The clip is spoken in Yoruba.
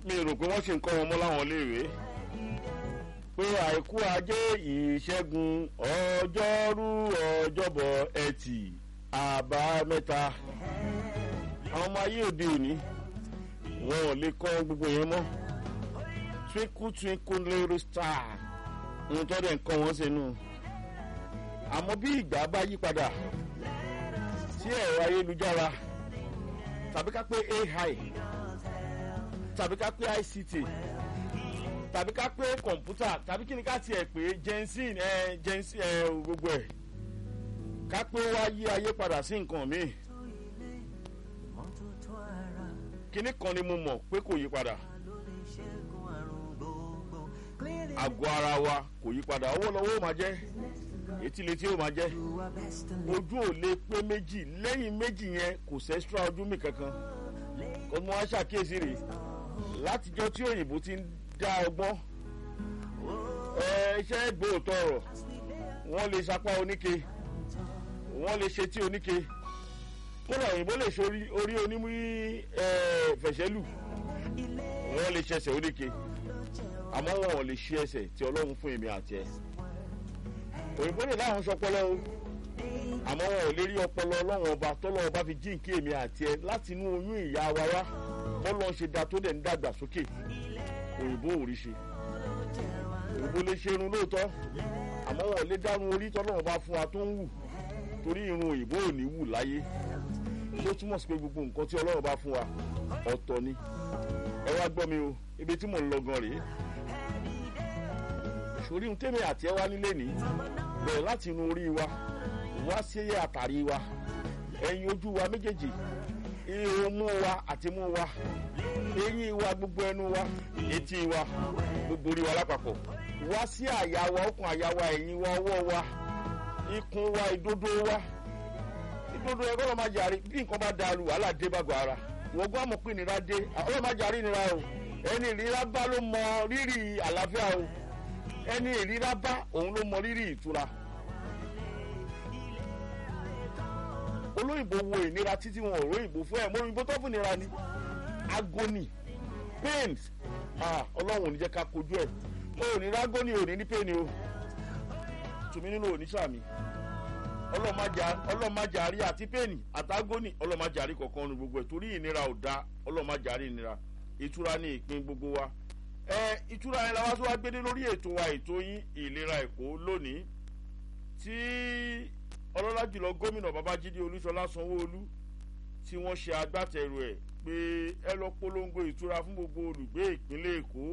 mi rò pé wọ́n ṣe ń kọ́ wọn mọ́ láwọn iléèwé pé àìkú ajé ìṣẹ́gun ọjọ́rú ọjọ́bọ̀ ẹtì àbámẹ́ta àwọn ọmọ ayé òde òní wọn ò lè kọ́ gbogbo yẹn mọ́ twinkle twinkle little star ohun tó dẹ̀ ń kọ́ wọn sínú àmọ́ bí ìgbà bá yí padà sí ẹ̀rọ ayélujára tàbí ká pé ai tàbí ká pé ict tàbí ká pé kọ̀ǹpútà tàbí kí ni ká tiẹ̀ pé jensen ẹ jensen ẹ gbogbo ẹ̀ ká pé wá yí ayé padà sí nǹkan míì kíní kan ni mo mọ̀ pé kò yí padà àgọ́ ara wa kò yí padà owó lọ́wọ́ ó máa jẹ́ etí létí ó máa jẹ́ ojú ò lè pé méjì lẹ́yìn méjì yẹn kò sẹ́stra ojú mi kankan kò mọ aṣàkíyèsí rè látijọ́ tí òyìnbó ti ń dá ọgbọ́n iṣẹ́ gbòòtọ̀ ọ̀rọ̀ wọ́n lè sapá oníke wọ́n lè ṣe tí oníke kódà òyìnbó lè ṣe orí onímú fẹ̀ṣẹ́lù wọ́n lè ṣẹṣẹ̀ oníke àmọ́ wọn ò lè ṣe ẹsẹ̀ tí ọlọ́run fún èmi àti ẹ̀ òyìnbó lè láwọn sọpọlọ o àmọ́ wọn ò lè rí ọpọlọ ọlọ́run ọba tọ́lọ́run bá fi jíǹkí èmi àti ẹ láti inú oyún ìyá wa wá bọ́lọ́ ṣe da tó dẹ̀ ń dàgbà sókè òyìnbó ò rí ṣe òyìnbó lè ṣe irun lóòótọ́ àmọ́ wọn ò lè dárun orí tọ́lọ́run bá fún wa tó ń wù torí irun òyìnbó ò ní wù láyé ló túmọ̀ sí pé gbogbo nǹkan tí ọlọ́run bá fún wa ọ̀tọ̀ ni ẹ wá gbọ́ mi o ibi tí mò ń lọ gan rèé sórí ohun tẹ́mi àti ẹ wá nílé ní bẹ̀rẹ̀ láti inú orí wa wá sí àtàrí wa ẹ̀yìn ojú wa méjèèjì ihò mú wa àti mú wa eyín wa gbogbo ẹnu wa etí wa gbogbo orí wa lápapọ̀ wá sí àyà wa ọkàn àyà wa ẹ̀yìn wa ọwọ́ wa ikùn wa ìdodo wa ìdodo ẹ̀ kọ́lọ́ máa jàre bí nǹkan bá dàrú wàhálà dé bá gbọ́ ara wọ́n gbọ́ àmọ̀ pé ìnira dé ọlọ́ máa jàre ìnira o ẹni ìnira bá ló mọ rírì àlàáfíà o ẹni ìrírá bá òun ló mọ rírì ìtura olóyìnbó wo ìnira títí wọn ò róyìnbó fún ẹ mọ òyìnbó tó fún ìnira ni agony pains ọlọ́run ò ní jẹ́ ká kojú ẹ̀ o ò ní rágónì ò ní ní pain o tùmí nínú oníṣàmì ọlọ́màjàrí àti pain àtagónì ọlọ́màjàrí kọ̀ọ̀kan nu gbogbo ẹ̀ torí ìnira ò da ọlọ́màjàrí ìnira ìtura ní ìpín gbogbo wa ẹ ìtura yẹn làwọn tó wá gbédé lórí ètò wa ètò yín ìlera èkó lónìí tí ọlọ́lá jùlọ gómìnà babájídé olúṣọlá sanwóolu tí wọ́n ṣe agbátẹrù ẹ̀ pé ẹ lọ polongo ìtura fún gbogbo olùgbé ìpínlẹ̀ èkó